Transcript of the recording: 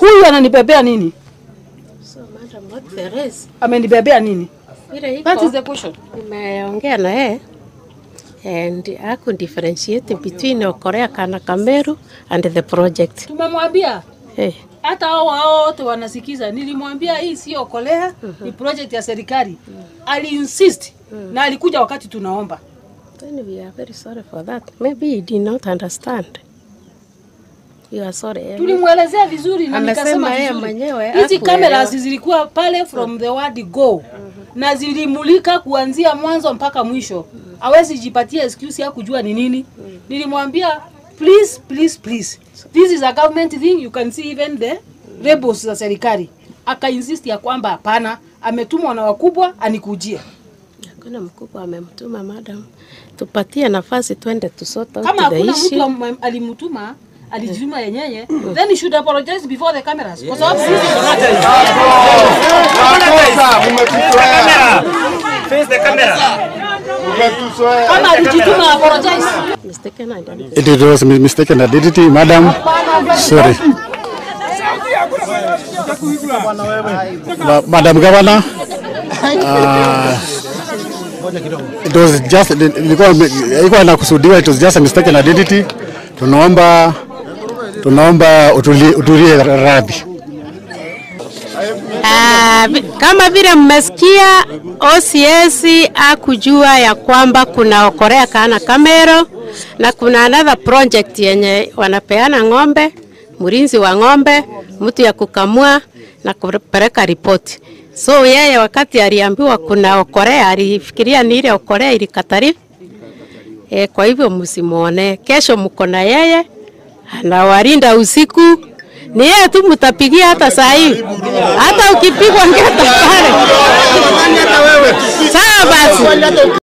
Huyu ananibebea nini? So madam, what there is, Amenibebea nini? vile That is iko the question. nimeongea na yeye and aku differentiate between Okorea Kana Kameru and the project. Tumemwambia Eh, hata hao hao wote wanasikiza. Nilimwambia hii sio Okolea, ni project ya serikali. Ali insist na alikuja wakati tunaomba. then we are very sorry for that. Maybe he did not understand. We are sorry. eh. Tulimwelezea vizuri na Amesema nikasema yeye vizuri. mwenyewe Hizi hakuelewa. cameras zilikuwa pale from the word go na zilimulika kuanzia mwanzo mpaka mwisho. Hawezi jipatia excuse ya kujua ni nini. Nilimwambia please please please this is a government thing you can see even the rebels za serikali. Aka insist ya kwamba hapana, ametumwa na wakubwa anikujie. Hakuna mkubwa amemtuma madam, tupatie nafasi twende tusota Kama the hakuna mtu issue. am- alimtuma alijituma yenyewe then he should apologize before the cameras kwa sababu sisi Face the camera. kama alijituma apologize Mistaken identity. It was mi- mistaken identity, madam. Sorry. Ma- Madam Governor, uh, it was just ilikuwa ilikuwa inakusudiwa, it was just a mistaken identity. Tunaomba tunaomba utulie, utulie radhi. Ah, vi- kama vile mmesikia OCS akujua ya kwamba kuna Okorea Kana Kamero na kuna another project yenye wanapeana ng'ombe, mlinzi wa ng'ombe, mtu ya kukamua na kupeleka ripoti. So yeye wakati aliambiwa kuna Okorea alifikiria ni ile Okorea ilikataliwa. E, kwa hivyo msimuone. Kesho mko na yeye anawalinda usiku. Ni yeye tu mtapigia hata saa hii, hata ukipigwa ngeta pale. Sawa basi.